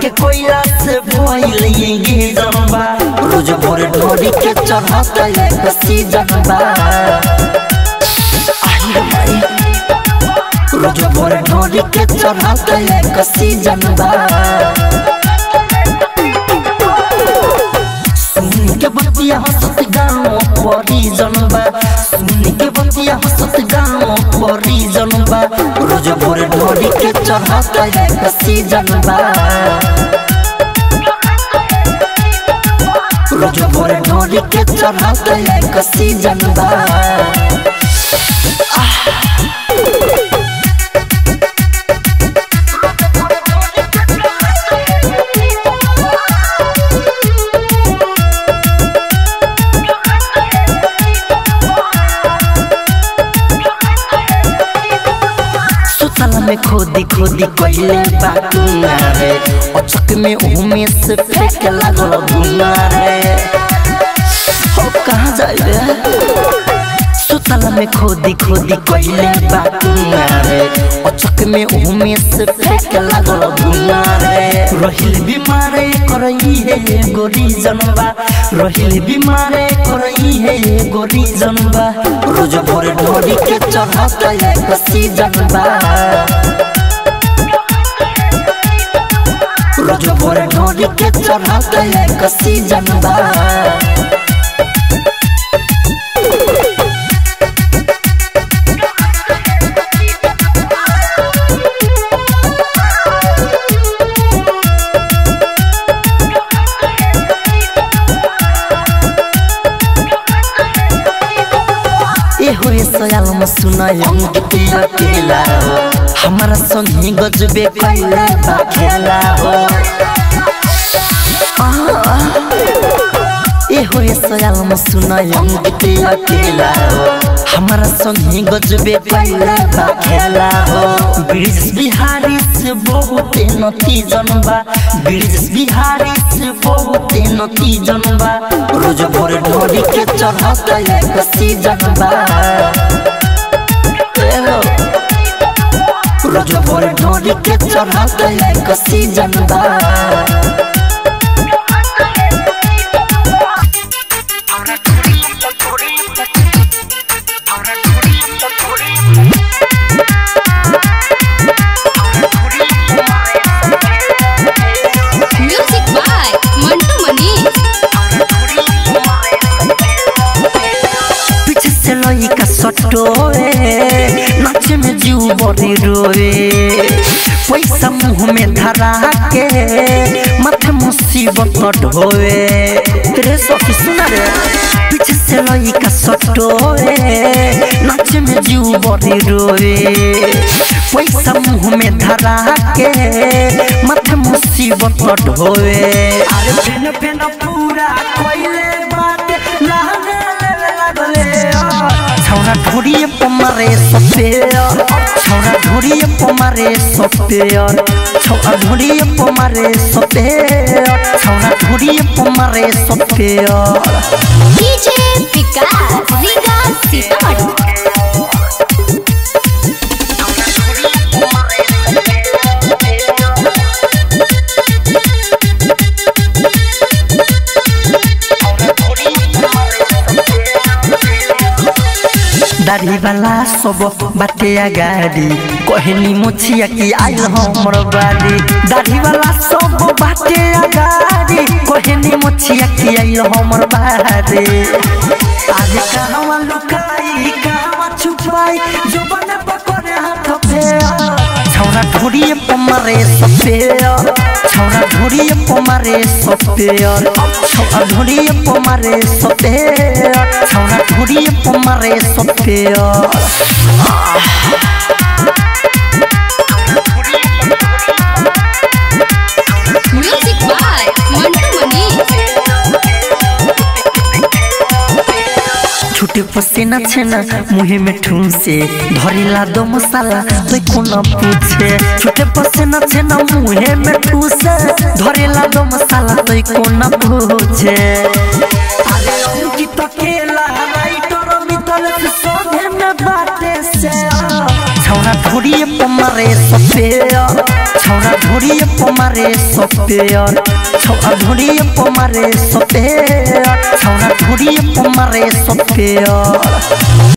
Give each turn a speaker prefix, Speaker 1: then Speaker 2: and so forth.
Speaker 1: के कोयला से भइल ये जनबा रोज भोर ढोरी के चढ़ता एक सीजन बा आई रे माई रोज भोर ढोरी के चढ़ता एक सीजन बा सुन के बतिया हंसत गाँव परी जनबा सुन के बतिया हंसत गाँव परी जनबा रोज भोर ढोरी के चढ़ता एक सीजन बा रोज भोर ढोरी के चढ़ता एक सीजन बा सुतल में खोदी खोदी कोइले बाकुना रे अचक में उमे से फेंक लागल धुना रे हो कहाँ जाए रे सुतल में खोदी खोदी कोइले बाकुना रे अचक में उमे से फेंक लागल धुना रे रहिल बीमारे करई है गोरी जनबा रहिल बीमारे करई है गोरी जनबा रोज भोर ढोरी के चढ़ता एक सीजन बा रोज भोर ढोरी के चढ़ता एक सीजन बा ए होए सयाल म सुनायम गीत अकेला हो हमारा संगी गजबे कैला बा खेला हो आ, ए होए सयाल म सुनायम गीत अकेला हो हमारा संगी गजबे कैला बा खेला हो ब्रिज बिहारी से बहुत नती जनबा ब्रिज बिहारी से बहुत नती जनबा रोज भोर ढोरी के चढ़ता एक सीजन बा ए हो। रोज भोर ढोरी के चढ़ता एक सीजन बा
Speaker 2: म्यूजिक बाय मंटू मनीष
Speaker 1: पीछे से लइका सटोए नाचे में जीव बड़ी रोए पैसा मुंह में धरा के माथे मुसीबत ढोए रे सखी सुना रे पीछे से लइका सटोए नाचे में जीव बड़ी रोए पैसा मुंह में धरा के माथे मुसीबत ढोए अरे फेन फेन पूरा कोइले बात लागे लागले छौरा ढोरिए पमारे सपेयर छौरा ढोरिए पमारे सपेयर छौरा ढोरिए पमारे सपेयर छौरा ढोरिए पमारे सपेयर
Speaker 2: डीजे विकास रीगा सीतामढ़ी
Speaker 1: दाढ़ी वाला सब बाटे गाड़ी कहनी मुछिया की आइल हमर बाड़ी दाढ़ी वाला सब बाटे गाड़ी कहनी मुछिया की आइल हमर बाड़ी आज कहवा लुकाई कहवा छुपाई जो बने पकड़े हाथ पे छौरा ढोरिए पमारे सपेयर छौरा ढोरिए पमारे सपेयर छौरा ढोरिए पमारे सपेयर छौरा ढोरिए पमारे सपेयर
Speaker 2: म्यूजिक बाय मंटू मनीष
Speaker 1: छुटे पसीना छेना मुहे में ठूसे धरिला दो मसाला तो कोना पूछे छुटे पसीना छेना मुहे में ठूसे धरिला दो मसाला तो कोना पूछे अरे अंकित अकेला राइटर मितल से सोधे में बाटे से छौरा ढोरिए पमारे सपेयर छौरा ढोरी पमारे सपेयर छौरा ढोरी पमारे सपेयर छौरा ढोरी पमारे सपेयर